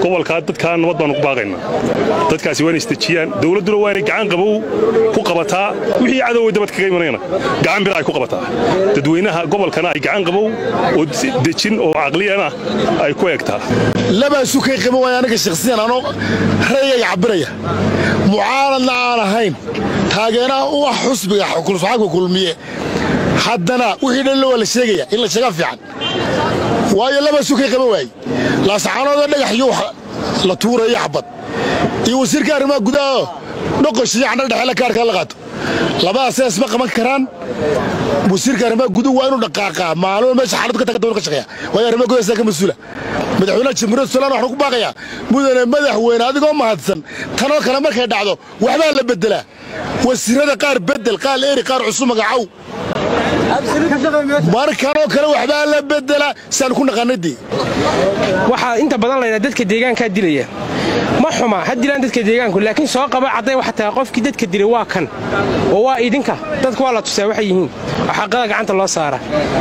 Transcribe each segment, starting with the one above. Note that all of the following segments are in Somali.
gobolkaa dadkaa nabad baanu ku baaqaynaa dadkaasi waa inay isdejiyaan dowladduna waa inay gacan qabow ku qabataa wixii cadowga dabad kaga imanayna gacan bira ay ku qabataa dadweynaha gobolkana ay gacan qabow oo dejin oo caqliyan ah ay ku eegtaa labaasu kay qaba waaya aniga shakhsiyan anoo rayay cabiraya mucaaradna aan ahayn taageeraha u ah xusbiga xagga kulmiye haddana wixii dhanle waa la sheegaya in la sheegaa fiican waayo labaasu kay qaba waaye laasaxaanoodoo dhagax iyo wax la tuurayo xabad iyo wasiirka arrimaha gudaha dhoqoshiyo candha dhexeela kaarkaa la qaato labadaasee isma qaban karaan wasiirka arrimaha guduhu waa inuu dhaqaaqaa maalmo meesha xaaladu ka tagada ka shaqeeya waayo arrimaha gudaha ka mas-uula madaxweynaha jamhuuriyadda somaliland waxaan ku baaqayaa mudane madaxweyne adigoo mahadsan tanoo kale markay dhacdo waxbaa la beddelaa wasiirada qaar beddel qaar eri qaar cusub magacow markanoo kale waxbaa la beddelaa siaan ku naqanadii waxaa inta badan laydhaa dadka deegaankaa dilaya ma xuma ha dilaan dadka deegaanku laakiin soo qaba cadday waxa tahay qofkii dadka dilay waa kan oo waa idinka dadka waa la tusaa waxay yihiin oo xaqada gacanta loo saara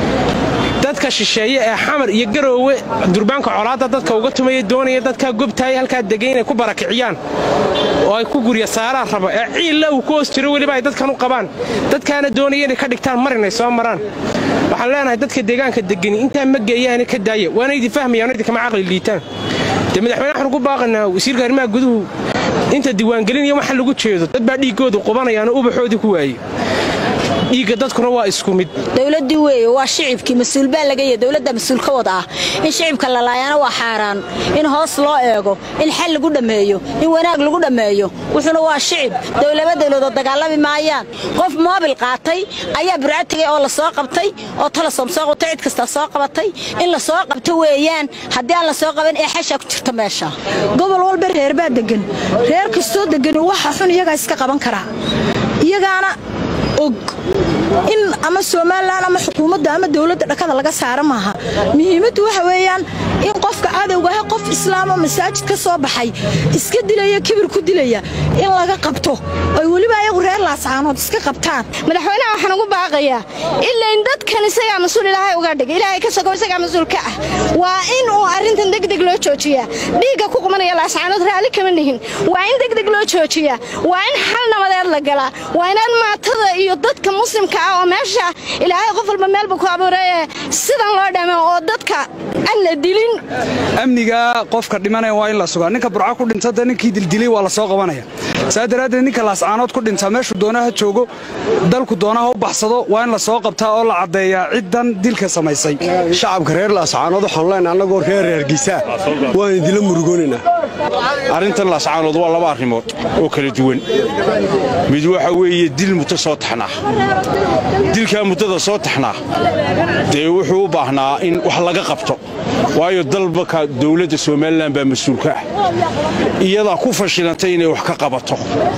dadka shisheeye ee xamar iyo garoowe durbaanka colaadda dadka uga tumaya doonaya dadkaa gobtaaya halkaa degay inay ku barakiciyaan oo ay ku gurya saaraan rabo ee ciilla uu ku hoos jiro weliba ay dadkan u qabaan dadkaana doonaya inay ka dhigtaan mar inay soo maraan waxaan leenahay dadka deegaanka degani intaa ma geeyaane ka daaya waana idin fahmayaan idinkama caqli liitaan dee madaxweyne waxaan ugu baaqanaa wasiirka arrimaha guduhu inta diiwaangelin iyo waxa lagu jeedo dad baa dhiiggoodu qubanayaanoo ubaxoodii ku waayey dhiigga dadkuna waa isku mid dowladdii weeye waa shicibkii mas-uul baa laga yahay dowladda mas-uul ka wada ah in shicibka la laayaana waa xaaraan in hoos loo eego in xal lagu dhammeeyo in wanaag lagu dhammeeyo wuxuuna waa shicib dowlaba dowladood dagaalami maayaan qof moobil qaatay ayaa burca tegay oo la soo qabtay oo talasom soo qabtay cid kastaa soo qabatay in la soo qabto weeyaan haddii aan la soo qaban ee xashaa ku jirta meesha gobol walba reer baa degan reer kastoo degan waxa xun iyagaa iska qaban karaa iyagaana og in ama somalilan ama xukuumadda ama dowladda dhakada laga saara maaha muhiimaddu waxa weeyaan in qofka cadowgaah qof islaamo masaajid ka soo baxay iska dilaya kibir ku dilaya in laga qabto oy weliba ayagu reer laascaanood iska qabtaan madaxweynaha waxaan ugu baaqayaa ilain dadkan isagaa mas-uul ilaahay uga dhig ilaahay ka sogow isagaa mas-uul ka ah waa in uu arrintan degdeg loo joojiyaa dhiigga ku qubanaya laascaanood raalli kama nihin waa in degdeg loo joojiyaa waa in xal nabadeed la galaa waa inaad maatada iyo dadka muslimka ah oo meesha ilaahay qof walba meelba ku abuuree sidan loo dhamo oo dadka aan la dilin amniga qofka dhimanaya waa in la sugaa ninka burca ku dhinta dee ninkii dildilay waa la soo qabanaya saa daraaddeed ninka laascaanood ku dhinta meeshuu doona ha joogo dalku doona ha u baxsado waa in la soo qabtaa oo la caddeeyaa ciddan dilka samaysay shacabka reer laascaanood waxaanu leenahay annagoo reer reergiisaa waan idinla murugoonaynaa arrintan laascaanood waa laba arrimood oo kala duwan mid waxa weeye dil muddo soo taxnaa dilkaa muddada soo taxnaa dee wuxuu u baahnaa in wax laga qabto waayo dalbaka dowladda somalilan baa mas-uulka ah iyadaa ku fashilantay inay wax ka qabato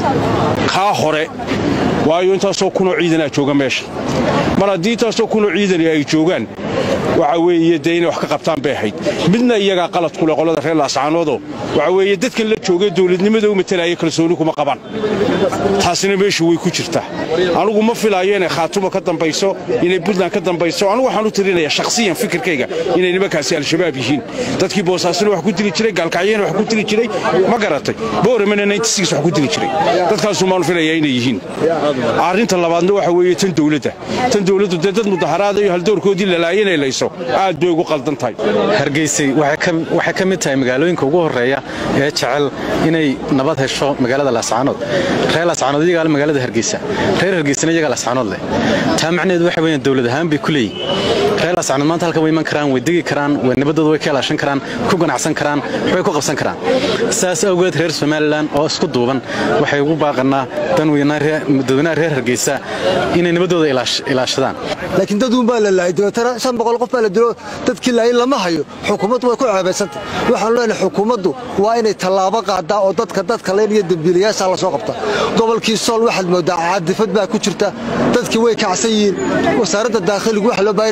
kaa hore waayo intaasoo kunoo ciidanaa jooga meesha mar haddii intaasoo kunoo ciidani ay joogaan waxa weeye dee inay wax ka qabtaan bay ahayd midna iyagaa qalad kuleh qolada reer laascaanoodoo waxa weeye dadkan la joogay dowladnimada u matalaya kalsooni kuma qabaan taasina meeshu way ku jirtaa anugu ma filaayo inay khaatuma ka dambayso inay puntland ka dambayso anugu waxaan u tirinayaa shakhsiyan fikirkayga inay nimankaasi al-shabaab yihiin dadkii boosaasina wax ku dili jiray gaalkacyana wax ku dili jiray ma garatay booramana wax ku dili jiray dadkaasu maanu filayaa inay yihiin arrinta labaadna waxa weeye tan dowladda tan dowladdu dee dad mudaharaada iyo haldoorkoodii lalaayo inay layso aad bay ugu qaldan tahay hargeysay waxay ka mid tahay magaalooyinka ugu horreeya ee jecel inay nabad hesho magaalada laascaanood reer laascaanood iyagaa magaalada hargeysa reer hargeysana iyagaa laascaanood leh taa macnaheedu waxa weeyaan dowlad ahaan bay ku leeyihin reer laascaanood maanta halkan way iman karaan way degi karaan way nabadooda way ka ilaashan karaan ku ganacsan karaan waxbay ku qabsan karaan saas awgeed reer somalilan oo isku duuban waxay ugu baaqanaa dadweynaha reer hargeysa inay nabadooda ilaashadaan laakiin dad uun baa la laayay dabeetana shan boqol qof baa la dilo dadkii laayay lama hayo xukuumaddu way ku ceebaysantay waxaanu leenahay xukuumaddu waa inay tallaabo qaadaa oo dadka dadka leen iyo dembiilayaasha la soo qabta gobolkii sool waxaad moodaa caadifad baa ku jirta dadkii way kacsan yihiin wasaaradda daakhiligu waxa loo baahan inay goob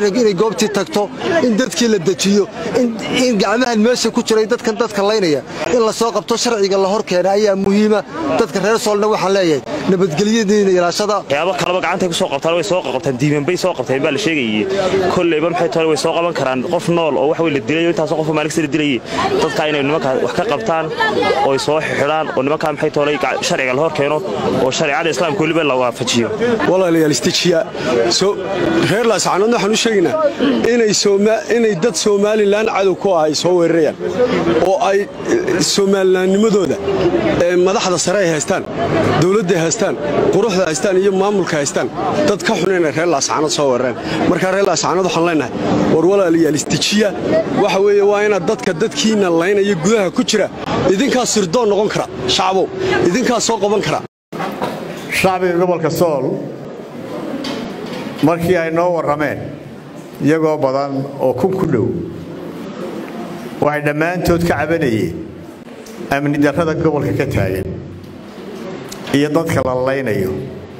goobtii tagto in dadkii la dejiyo in gacmahan meesha ku jiray dadkan dadka laynaya in la soo qabto sharciga la hor keena ayaa muhiima dadka reer soolna waxaan leeyahay nabadgelyadiina ilaashada waxyaabo kaleba gacantay ku soo qabtaan way soo qabtaan diiman bay soo qabteen baa la sheegayay kolleyba maxay tahay way soo qaban karaan qof nool oo wax way la dilayo intaasoo qof maaligsa la dilayay dadka inay nimanka wax ka qabtaan oo soo xidhaan oo nimanka maxay tahay sharciga la hor keeno oo shariicada islaamka weliba la waafajiyo walaalayaal istajiya reer laascaanoodna waxaan u sheegaynaa inay dad somalilan cadow ku ah ay soo weerarayaan oo ay somalilannimadooda madaxda sare ay haystaan dowladda haystaan quruxda haystaan iyo maamulka haystaan dad ka xun inay reer laascaanood soo weerareen markaa reer laascaanood waxaan leenahay war walaalayaal istajiya waxa weeye waa inaad dadka dadkiina laynaya gudaha ku jira idinkaa sirdoon noqon kara shacbow idinkaa soo qaban kara shacbiga gobolka sool markii ay noo warrameen iyagoo badan oo kun ku dhow waxay dhammaantood ka cabanayeen amni darrada gobolka ka taagan iyo dadka la laynayo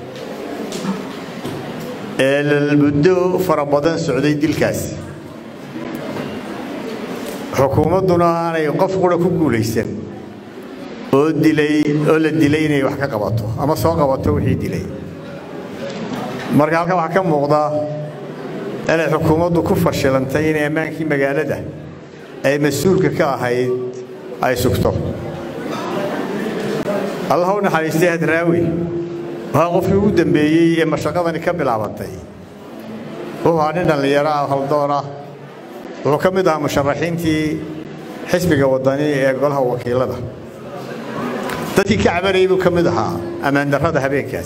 ee muddo fara badan socday dilkaasi xukuumadduna aanay qof qura ku guulaysan oo dilay oo la dilay inay wax ka qabato ama soo qabato wixii dilay marka halkan waxaa ka muuqda inay xukuumaddu ku fashilantay inay ammaankii magaalada ay mas-uulka ka ahayd ay sugto allah u naxariistay hadraawi waa qofkii ugu dambeeyey ee mashaqadani ka bilaabantay wuxuu ahaa nin dhallinyaro ah haldoon ah wuxuu ka mid ahaa musharaxiintii xisbiga waddani ee golaha wakiilada dadkii ka cabanayay buu ka mid ahaa ammaandarrada habeenkaas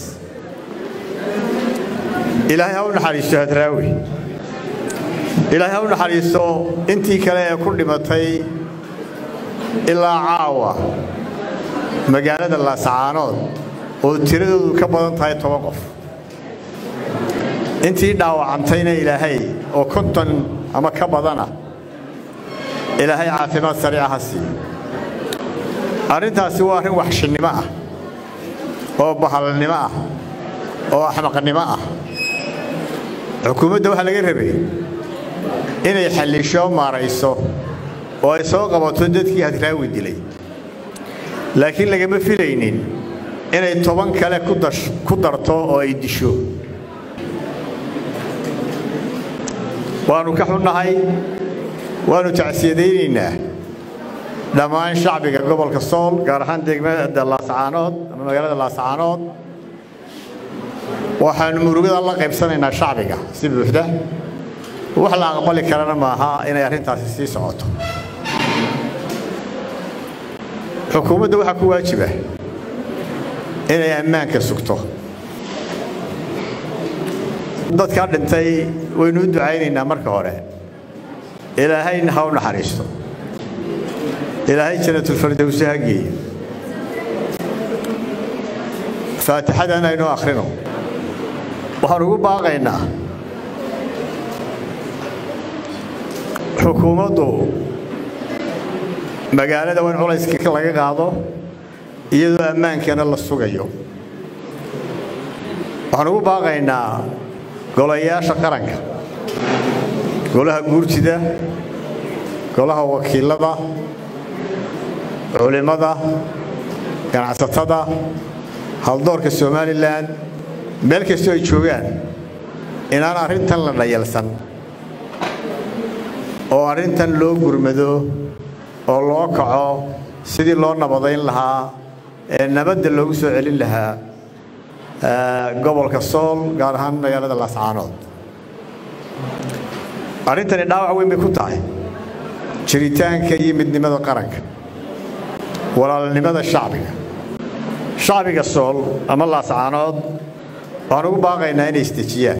ilaahay ha u naxariisto hadraawi ilaahay ha u naxariisto intii kale ee ku dhimatay ilaa caawa magaalada laascaanood oo tiradoodu ka badan tahay toban qof intii dhaawacantayna ilaahay oo konton ama ka badana ilaahay caafimaad sariica ha siiyo arrintaasi waa arrin waxshinnimo ah oo bahalnimo ah oo axmaqnimo ah xukuumadda waxaa laga rabay inay xallisho maarayso oo ay soo qabato dadkii hadraawi dilay laakiin lagama filaynin inay toban kale ku darto oo ay disho waannu ka xunnahay waannu tacsiyadaynaynaa dhammaan shacbiga gobolka sool gaar ahaan degmada laascaanood ama magaalada laascaanood waxaannu murugada la qaybsanaynaa shacbiga si buuxda wax la aqbali karana maaha inay arrintaasi sii socoto xukuumadda waxaa ku waajiba inay ammaanka sugto dadkaa dhintay waynu u ducaynaynaa marka hore ilaahayna ha u naxariisto ilaahay janatulfardowse ha geeyo faatixadan aynu akhrino waxaan ugu baaqaynaa xukuumaddu magaalada waa in culayska laga qaado iyadoo ammaankana la sugayo waxaan ugu baaqaynaa golayaasha qaranka golaha guurtida golaha wakiilada culimmada ganacsatada haldoorka somalilan meel kastoo ay joogaan inaan arrintan la dhayalsan oo arrintan loo gurmado oo loo kaco sidii loo nabadayn lahaa ee nabadda loogu soo celin lahaa gobolka sool gaar ahaan magaalada laascaanood arrintani dhaawac weyn bay ku tahay jiritaanka iyo midnimada qaranka walaalnimada shacbiga shacbiga sool ama laascaanood waxaan ugu baaqaynaa inay isdejiyaan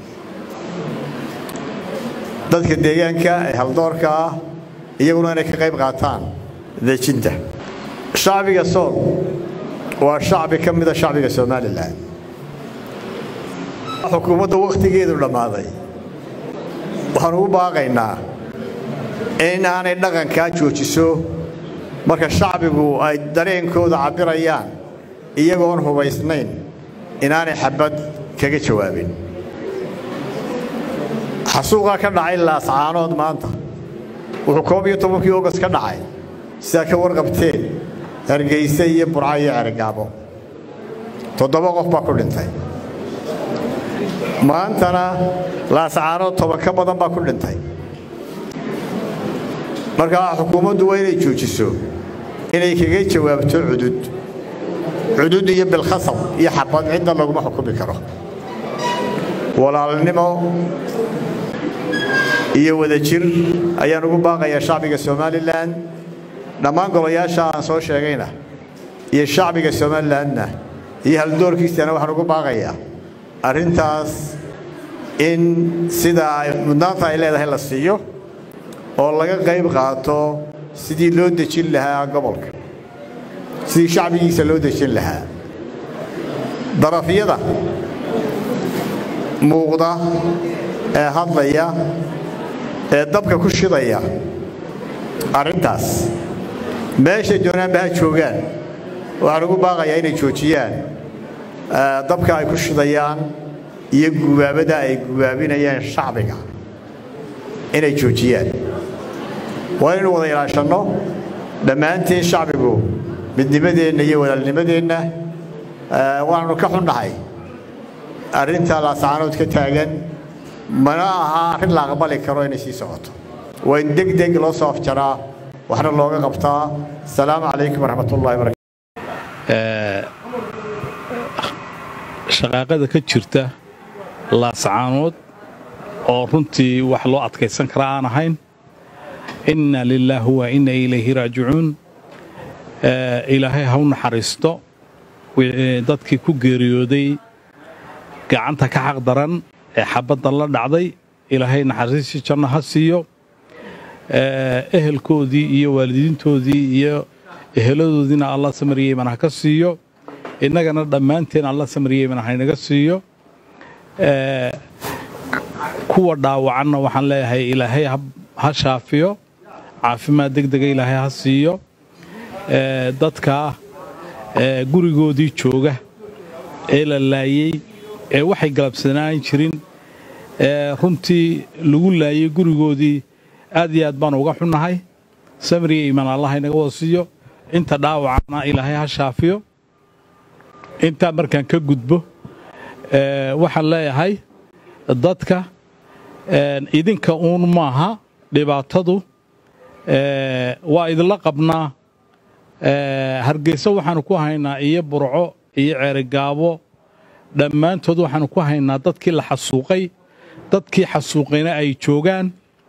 dadka deegaanka ee haldoorka ah iyaguna inay ka qayb qaataan dejinta shacbiga sool waa shacbi ka mida shacbiga somalilan xukuumadda wakhtigeedu dhammaaday waxaan ugu baaqaynaa in aanay dhaqankaa joojiso marka shacbigu ay dareenkooda cabbirayaan iyagoon hubaysnayn inaanay xabad kaga jawaabin xasuuqaa ka dhacay laascaanood maanta wuxuu koob iyo tobankii ogas ka dhacay sidaa ka warqabteen hargeyse iyo burca iyo cergaabo toddoba qof baa ku dhintay maantana laascaanood toban ka badan baa ku dhintay markaa xukuumaddu waa inay joojiso inay kaga jawaabto cudud cudud iyo bilkhasab iyo xabad cidna laguma xukumi karo walaalnimo iyo wadajir ayaan ugu baaqayaa shacbiga somalilan dhammaan golayaasha aan soo sheegayna iyo shacbiga somalilanna iyo haldoorkiisana waxaan ugu baaqayaa arrintaas in sida mudnaanta ay leedahay la siiyo oo laga qayb qaato sidii loo dejin lahaa gobolka sidii shacbigiisa loo dejin lahaa darafyada muuqda ee hadlaya ee dabka ku shidaya arrintaas meeshay doonaanba ha joogaan waxaan ugu baaqayaa inay joojiyaan dabka ay ku shidayaan iyo gubaabada ay gubaabinayaan shacbiga inay joojiyaan waa inaynu wada ilaashanno dhammaanteen shacbigu midnimadeenna iyo walaalnimadeenna waannu ka xunnahay arrinta laascaanood ka taagan mana aha arrin la aqbali karo inay sii socoto waa in deg deg loo soo afjaraa waxna looga qabtaa asalaamu calaykum waraxmatullahi barakatu shaqaaqada ka jirta laascaanood oo runtii wax loo adkaysan kara aan ahayn inna lilaahi wa inna ilayhi raajicuun ilaahay ha u naxariisto dadkii ku geeriyooday gacanta ka xaq daran ee xabadda la dhacday ilaahay naxariistii janno ha siiyo ehelkoodii iyo waalidiintoodii iyo eheladoodiina alla samariyeyman ha ka siiyo innagana dhammaanteen alla samariyeyman haynaga siiyo kuwa dhaawacanna waxaan leeyahay ilaahay ha shaafiyo caafimaad deg dega ilaahay ha siiyo dadka gurigoodii jooga ee la laayey ee waxay galabsanaan jirin runtii lagu laayey gurigoodii aad iyo aad baan uga xunnahay samriya iimaan allah inaga wada siiyo inta dhaawacana ilaahay ha shaafiyo intaa markaan ka gudbo waxaan leeyahay dadka idinka uun maaha dhibaatadu waa idinla qabnaa hargeysa waxaanu ku haynaa iyo burco iyo ceerigaabo dhammaantood waxaanu ku haynaa dadkii la xasuuqay dadkii xasuuqayna ay joogaan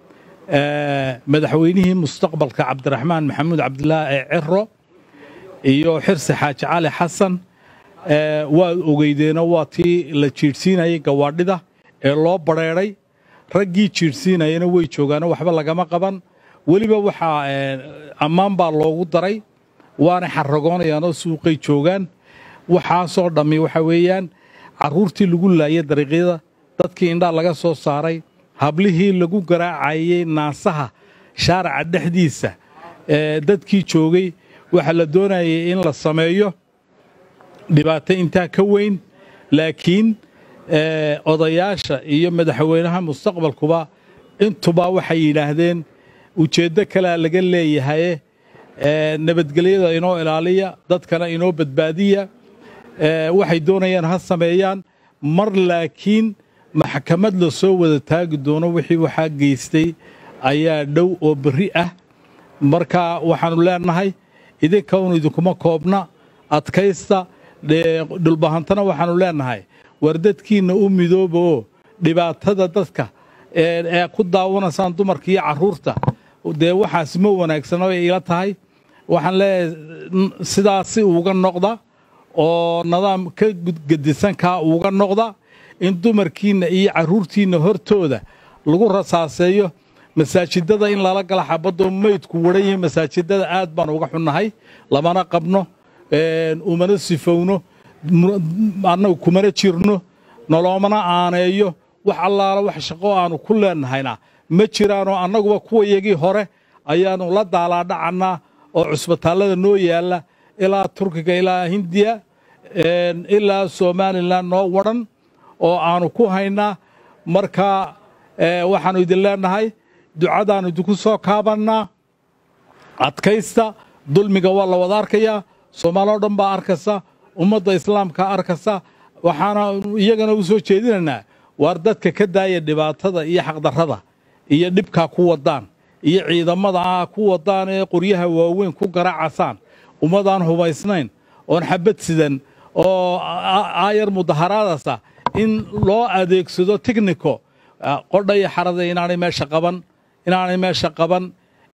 madaxweynihii mustaqbalka cabdiraxmaan maxamuud cabdilaahi ee ciro iyo xirsi xaaji cali xasan waad ogeydeeno waa tii la jiidhsiinayay gawaadhida ee loo badrheedhay raggii jiidhsiinayana way joogaano waxba lagama qaban weliba waxaa ammaan baa loogu daray waanay xarragoonayaanoo suuqay joogaan waxaasoo dhammi waxa weeyaan carruurtii lagu laayay dariiqyada dadkii indhaa laga soo saaray hablihii lagu garaacayey naasaha shaaraca dhexdiisa dadkii joogay waxaa la doonayay in la sameeyo dhibaato intaa ka weyn laakiin odayaasha iyo madaxweynaha mustaqbalkuba intuba waxay yidhaahdeen ujeeddo kalea laga leeyahaye nabadgelyada inoo ilaaliya dadkana inoo badbaadiya waxay doonayaan ha sameeyaan mar laakiin maxkamad la soo wada taagi doono wixii waxaa geystay ayaa dhow oo berri ah marka waxaannu leenahay idinkaun idinkuma koobna adkaysta dhulbahantana waxaannu leenahay war dadkiinna u midooba oo dhibaatada dadka ee ku daawanaysaan dumarka iyo carruurta dee waxaas ma wanaagsano ay ila tahay waxaan leeyahay sidaasi uga noqda oo nidaam ka gedisankaa uga noqda in dumarkiinna iyo carruurtiinna hortooda lagu rasaaseeyo masaajidada in lala gala xabadoo meydku waran yihiin masaajidada aad baan uga xunnahay lamana qabno umana sifowno annagu kumana jirno noloomana aaneeyo wax allaala wax shaqo aanu ku leennahayna ma jiraanoo annaguba kuwayagii hore ayaannu la daalaadhacannaa oo cusbitaallada noo yaalla ilaa turkiga ilaa hindiya ilaa somalilan noo wadhan oo aanu ku haynaa marka ee, waxaannu idin leenahay ducadaannu idinku soo kaabannaa adkaysta dulmiga waa la wada arkayaa soomaaloo dhan baa arkasa ummadda islaamka arkasa waxaana iyagana u soo jeedinaynaa waar dadka ka daaya dhibaatada iyo xaqdarrada iyo dhibkaa ku wadaan iyo ciidamada ah ku wadaan ee qoryaha waaweyn ku garaacasaan ummadaan hubaysnayn oon xabad sidan oo a- aayar mudaharaadasa in loo adeegsado technico ah, qodha iyo xarada inaanay meesha qaban inaanay meesha qaban